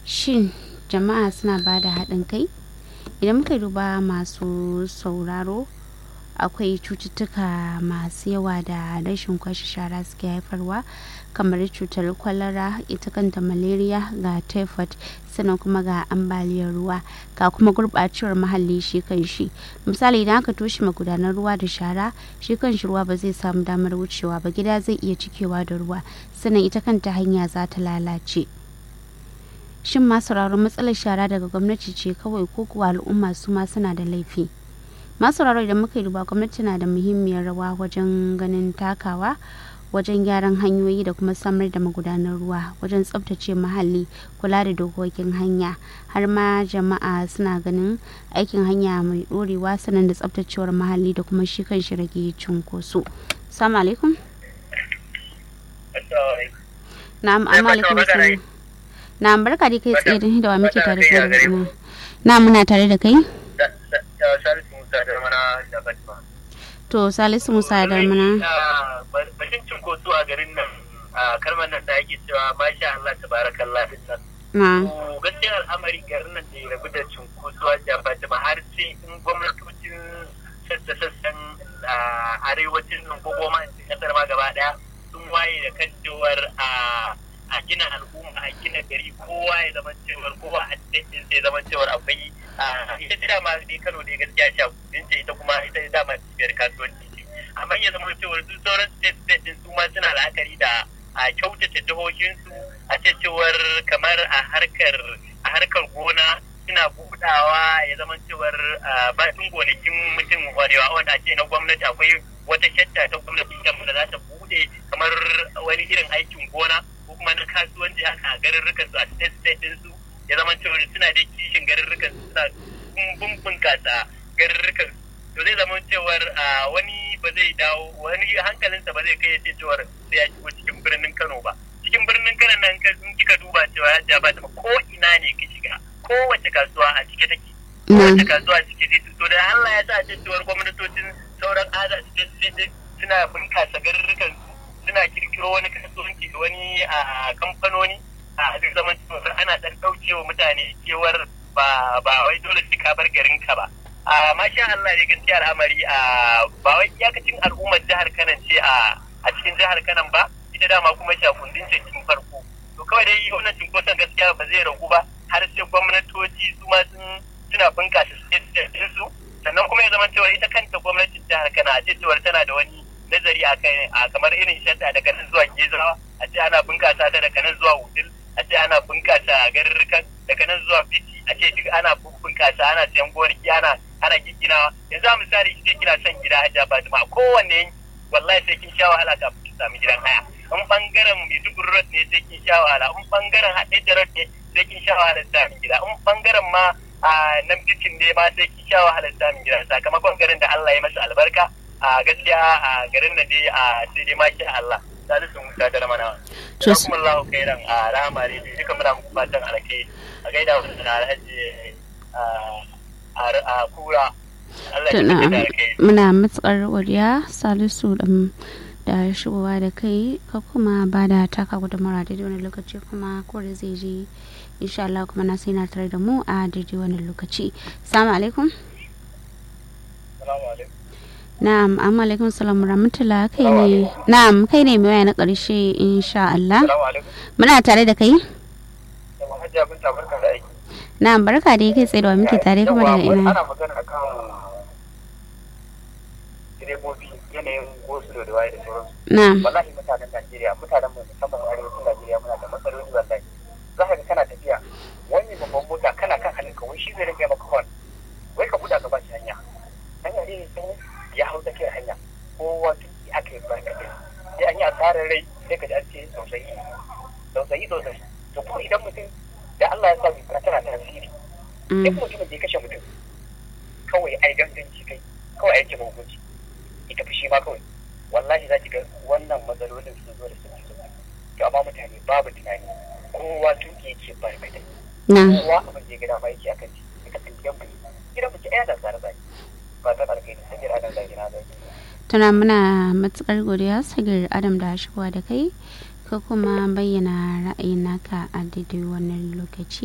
shin jama'a suna ba da haɗin kai idan muka duba masu sauraro akwai cututtuka masu yawa da rashin kwashe shara suke haifarwa kamar cutar kwalara ita kanta malaria ga typhoid sannan kuma ga ambaliyar ruwa ga kuma gurɓacewar muhalli shi kan shi misali idan aka toshe magudanar ruwa da shara shi kan shi ruwa ba zai samu damar wucewa ba gida zai iya cikewa da ruwa sannan ita kanta hanya za ta lalace shin ma sauraron matsalar shara daga gwamnati ce kawai ko kuwa al'umma su ma suna da laifi masu sauraro idan muka yi duba gwamnati na da muhimmiyar rawa wajen ganin takawa wajen gyaran hanyoyi da kuma samar da magudanar ruwa wajen tsabtace muhalli kula da dokokin hanya har ma jama'a suna ganin aikin hanya mai dorewa sanan da tsabtacewar muhalli da kuma shi kan shi rage cunkoso salamu alaikum na'am amma alaikum salam na'am barka dai kai tsaye da wa muke tare da na muna tare da kai to salisu musa da mana bashin cinkoso a garin nan a kalmar nan da ake cewa masha Allah tabarakallah din nan na gaskiyar al'amari garin nan da ya rabu da cinkoso a jafatima har sai in gwamnatocin sassa-sassan arewacin nan ko goma kasar ma gaba daya sun waye da kan cewar a gina al'umma a gina gari kowa ya zama cewar kowa a cikin sai zama cewar akwai ita ce dama dai Kano dai gaskiya sha kudin ce ita kuma ita dama cibiyar kasuwanci ce amma ya zama cewar su sauran state state din su ma suna la'akari da a kyautata jihohinsu a ce cewar kamar a harkar a harkar gona suna budawa ya zama cewar bakin gonakin mutum warewa wanda a ce na gwamnati akwai wata shatta ta gwamnati da za ta bude kamar wani irin aikin gona ko kuma na kasuwanci haka a garurrukan su a state state din su ya zama cewa suna da kishin garurrukan su suna bunkasa garurrukan to zai zama cewar wani ba zai dawo wani hankalinsa ba zai kai ya ce cewar sai ya shigo cikin birnin Kano ba cikin birnin Kano nan in kika duba cewa ya ba ta ko ina ne ka shiga kowace kasuwa a cike take kowace kasuwa a cike take to da Allah ya sa cewar gwamnatocin sauran ada suna bunkasa garurrukan su suna kirkiro wani kasuwanci da wani a kamfanoni a duk zaman cewar ana dan daukewa mutane cewar ba ba wai dole sai ka bar garin ka ba a masha Allah ne gaskiya al'amari a ba wai iyakacin al'ummar jihar Kano ce a a cikin jihar Kano ba ita dama kuma shakundin ce cikin farko to kawai dai wannan cinkoson gaskiya ba zai ragu ba har sai gwamnatoci su ma sun suna bunkasa su sannan kuma ya zama cewa ita kanta gwamnatin jihar Kano a ce cewar tana da wani nazari a kai a kamar irin shadda daga nan zuwa gezawa a ce ana bunkasa ta daga nan zuwa wudil a ce ana bunkasa garurrukan daga nan zuwa fiti a ce duk ana bunkasa ana sayan gonaki ana ana giginawa yanzu a misali sai kina son gida hajja fatima kowanne yanki wallahi sai kin sha wahala kafin ki sami gidan haya in bangaren maiduguri road ne sai kin sha wahala in bangaren haɗe road ne sai kin sha wahala samun gida in bangaren ma a nan bitin ne ma sai kin sha wahala samun gida sakamakon garin da Allah ya masa albarka a gaskiya a garin nan dai a sai dai ma Allah salisu musa da ramana to kuma Allah kairan a rama ne duka muna muku fatan alkai a gaida wannan alhaji a kura muna matsar godiya salisu da shigowa da kai ka kuma ba da taka gudunmara daidai wani lokaci kuma kore zai je insha Allah kuma na sai na tare da mu a daidai wani lokaci salamu alaikum na'am amma alaikum salam rahmatullah kai ne na'am kai ne mai waya na karshe insha Allah muna tare da kai na'am barka da kai tsaye da muke tare kuma daga ina ana magana akan direbobi yanayin gosulo da waye da sauransu na'am wallahi mutanen Najeriya mutanen mu musamman arewacin Najeriya muna da matsaloli wallahi za ka ga kana tafiya wani babban mota kana kan hannunka wai shi zai rage maka hon wai ka buɗa ka ba shi hanya hanya ne ya hau tsakiyar hanya kowa tuki aka yi barkatai sai an yi asarar rai sai ka ji an ce tausayi tausayi tausayi to kuma idan mutum da Allah ya sa doka tana tasiri duk mutumin da ya kashe mutum kawai ai ganganci kai kawai ai ce hukunci ita fushi ma kawai wallahi za ki ga wannan matsalolin sun zo da sun zo to amma mutane babu tunani kowa tuki yake barkatai kowa abin da ya gida ma yake akan ci ka san gidan mu gidan mu ci ɗaya da tsare tsare tana muna matukar godiya sagir adam da shigowa da kai ka kuma bayyana ra'ayin naka a daidai wannan lokaci